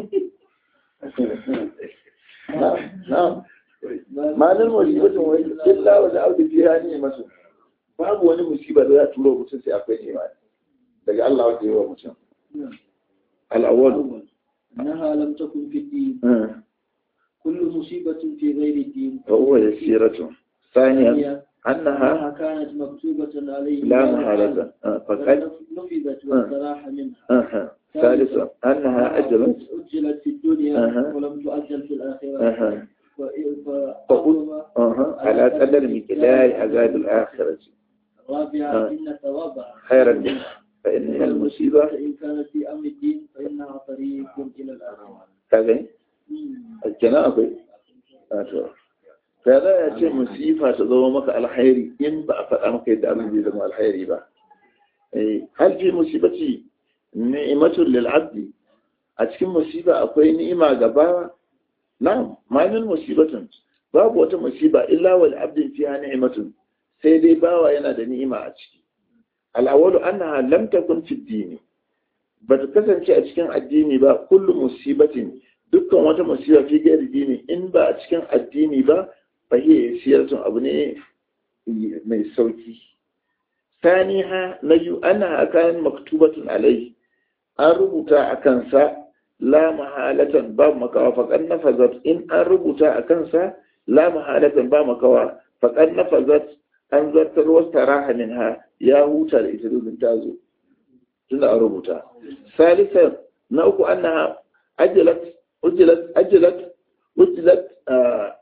na'am ma'anar musibatin wai illa wa da'udu fiha ni'matu babu wani musiba da za a turo mutum sai akwai ni'ima daga Allah wanda ya wa mutum al-awwal أول أنها لم تكن في الدين كل مصيبة في غير الدين فهو يسيرة ثانيا ثانيا أنها أنها كانت مكتوبة عليه لا محالة آه، فقد نفذت واستراح منها آها. ثالثا أنها أجلت أجلت في الدنيا أها. ولم تؤجل في الآخرة أها. ف- فقل فعظم أها. على قدر مقدار عذاب الآخرة الرابعة آه. إن ثوابها خيرا منها فإنها المصيبة إن كانت في أمر الدين فإنها طريق إلى الآخرة كذا مم. kenan akwai wato ta za a ce musifa ta zama maka alhairi in ba a faɗa maka yadda abin zai zama alhairi ba Eh, hal fi musibati ni'matun lil abdi a cikin musiba akwai ni'ima ga bawa na'am ma min musibatun babu wata musiba illa wal abdin fiha ni'matun sai dai bawa yana da ni'ima a ciki al-awwalu annaha lam takun fi dini ba ta kasance a cikin addini ba kullu musibatin dukkan wata musiba fi gairi dini in ba a cikin addini ba fa hiya siyartun abu ne mai sauki saniha na yu ana akan maktubatun alai an rubuta a kansa la mahalatan ba makawa faƙan nafazat in an rubuta a kansa la mahalatan ba makawa faƙan nafazat an zartar wasu taraha minha ya huta da ita domin ta zo tunda an rubuta salisan na uku annaha ajalat ujilat ajalat ujilat ah,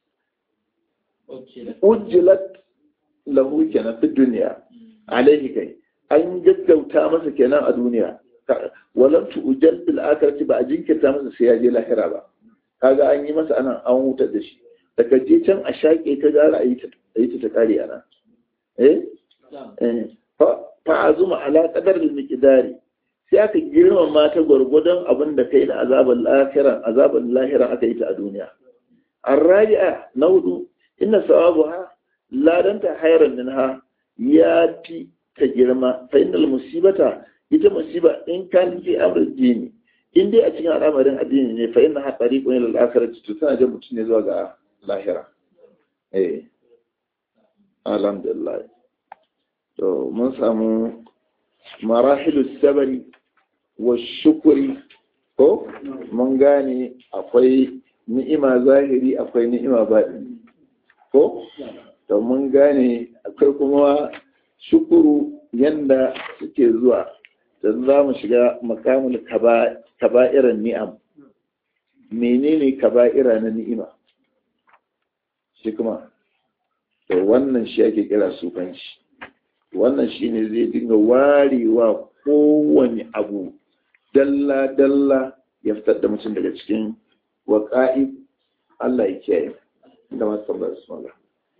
أجلت ujilat lahu kenan fi duniya alaihi kai an gaggauta masa kenan a duniya Ka- walam tu ujal bil akhirati ba a jinkirta masa sai ya je lahira ba kaga an yi masa anan an hutar da shi daga je can a shaƙe ta gara a yi ta a yi ta ta kare ana eh نعم eh fa fa azuma ala qadar al miqdari sai aka girmama ta gwargwadon abin da kai da azaban lahira azaban lahira aka yi ta a duniya الرابعة نود إن ثوابها لا دنت خيرا منها ياتي تجرما فإن المصيبة ita musiba in kan fi amr dini in dai a cikin al'amarin addini ne fa inna tariqun ila al-akhirati to tana jan mutum ne zuwa ga lahira eh alhamdulillah to mun samu marahilu sabari wa shukuri ko mun gane akwai ni'ima zahiri akwai ni'ima baɗi ko to mun gane akwai kuma shukuru yanda suke zuwa da za mu shiga makamul kaba'iran ni'am menene kaba'ira na ni'ima shi kuma to wannan shi ake kira sufanci wannan shi ne zai dinga warewa kowane abu dalla-dalla ya fitar da mutum daga cikin waƙa'i Allah ya kiyaye da masu tambayar su mala.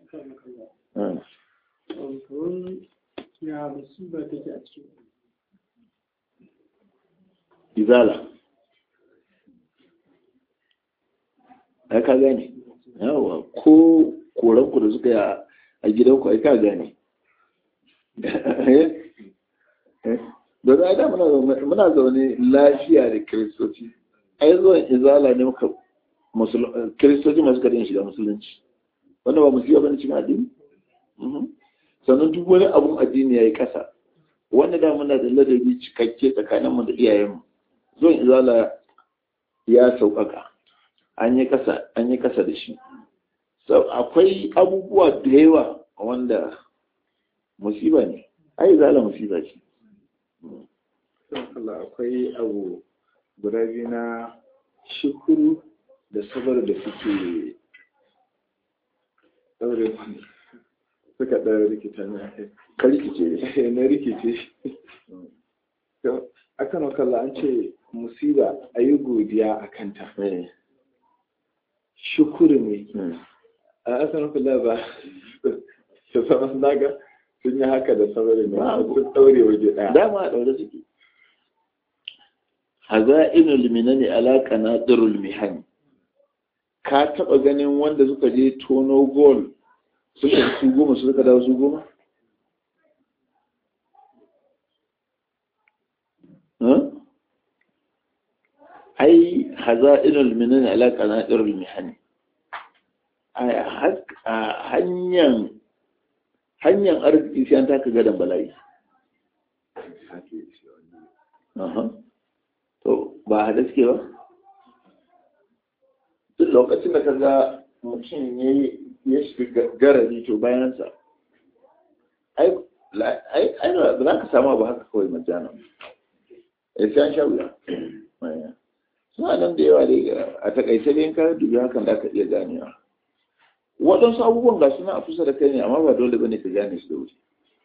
ya musiba take a cikin Izala. Ya ka gane, yawa ko koranku da suka yi a gidanku ai ka gane da za da muna zaune lafiya da kiristoci ai zuwan izala ne muka kiristoci masu karin shiga musulunci wanda ba musulunci ba ne cikin addini sannan duk wani abun addini ya yi ƙasa wanda da muna da ladabi cikakke tsakaninmu da iyayenmu zuwan izala ya sauƙaƙa an yi ƙasa an yi ƙasa da shi akwai abubuwa da yawa wanda musiba ne ai izala musiba ce Allah akwai abu guda biyu na shukuru da sabar da suke ɗaure suka ɗaure rikita na ka rikice na rikice akan wakalla an ce musiba a yi godiya a kanta shukuru ne a asan wakalla ba ta sama naga sun yi haka da sabar ne sun ɗaure waje ɗaya dama a ɗaure suke haza'inul minani alaka na darul mihani ka taɓa ganin wanda suka je tono gol suka su goma su suka dawo su goma ai haza'inul minani alaka na darul mihani a hanyar hanyar arziki sai an taka gadon bala'i to ba haɗe suke ba duk lokacin da ka ga mutum ya shiga garari to bayansa ai ba za ka samu abu haka kawai majana ya sai an sha wuya suna nan da yawa dai a takaice dai ka dubi hakan da aka iya ganewa waɗansu abubuwan ga suna a kusa da kai ne amma ba dole ba ne ka gane su da wuri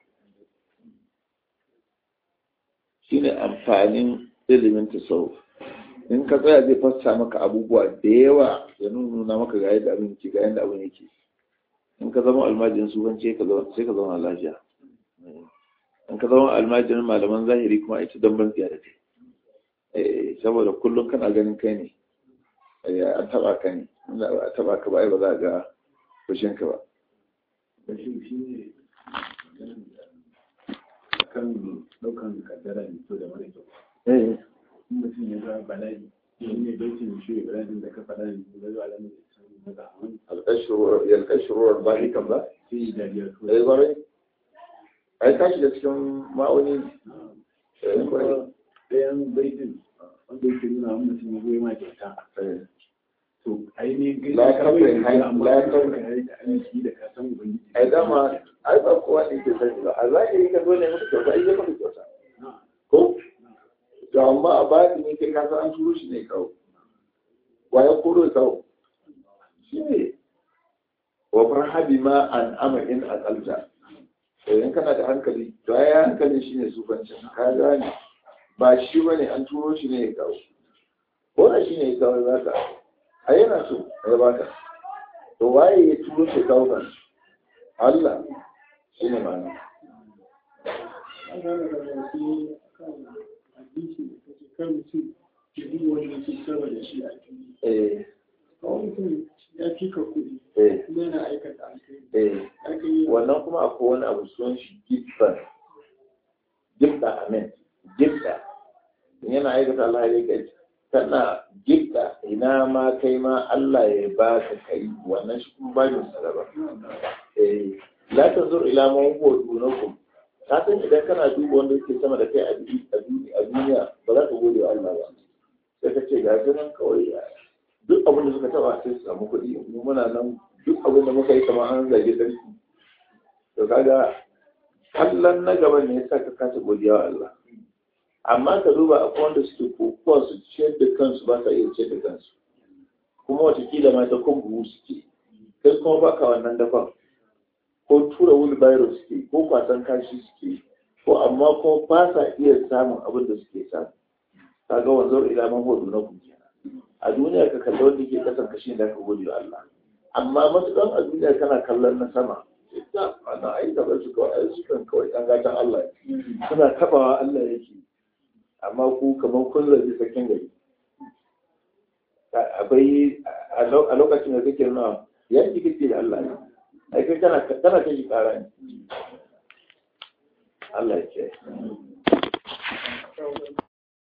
shine amfanin ilimin tasawuf in ka tsaya zai fassa maka abubuwa da yawa ya nuna maka ga yadda abin yake ga yadda abin yake in ka zama almajirin sufanci sai ka zama lafiya in ka zama almajirin malaman zahiri kuma ita don ban da kai saboda kullum kana ganin kai ne an taba ka ne a taba ka ba ba za a ga fushin ka ba kan daukan kaddara ne to da mara kyau mutum ya ga bala'i shi ne baitin shi ibrahim da ka faɗa ne da zuwa alamun da sun maza a wani yalkashiruwar bahi kan ba sai da dariya to ɗaya kwarai ai ka shiga cikin ma'auni ɗayan baitin wanda yake nuna wani mutum ya goyi ma kyauta to ainihin gani La kafin kawai hai- amma la kawai kafin- ka yi da aiki da ka san ubangiji ai dama ai ba kowa ne ke sani ba a zahiri ka zo ne maka kyauta ai zai maka kyauta ko to amma a bayan ne kai ka san an turo shi ne kawo wa ya koro ya kawo shi ne wa farhabi ma an ama in aqalta to in kana da hankali to ai hankalin shi ne sufancin ka gane ba shi bane an turo shi ne ya kawo ko da shi ne ya kawo za ka a yana so ya baka to waye ya turo shi kawo kan Allah shi ne ma'ana an gane da wasu kan hadisi da kake kan mutum ya yi wani yake saba da shi a fili eh kawai mutum ya fi ka kuɗi eh kuma yana aikata alkhairi eh aka yi wannan kuma akwai wani abu sunan shi gifta gifta amen gifta yana aikata Allah ya kai kana gifta ina ma kai ma Allah ya ba ka kai wannan shi kuma ba yin saraba eh la tanzur ila man huwa dunakum ka san idan kana duba wanda yake sama da kai a duni- a duni- a duniya ba za ka gode wa Allah ba sai ka ce ga shi nan kawai ya duk abin da suka taba sai su samu kuɗi mu muna nan duk abin da muka yi kamar an zage sarki to kaga kallon na gaba ne yasa ka kasa godiya wa Allah amma ka duba akwai wanda suke kokowa su ciyar da kansu ba sa iya ciyar da kansu kuma watakila ma ta kun buhu suke kai kuma baka wannan dafa ko tura wheelbarrow suke ko kwasan kashi suke ko amma kuma ba sa iya samun abin da suke samu kaga wanzar ila man hudu na ku a duniya ka kalli wanda ke kasan kashi da ka gode wa Allah amma matukan a duniya kana kallon na sama ita ana ai da su kawai ai su kan kawai an gatan Allah ne. suna tabawa Allah yake amma ku kamar kun zabi sakin gari akwai a lokacin da kake nuna ya ji kake da Allah ne ai kai kana kana kai kara ne Allah ya ce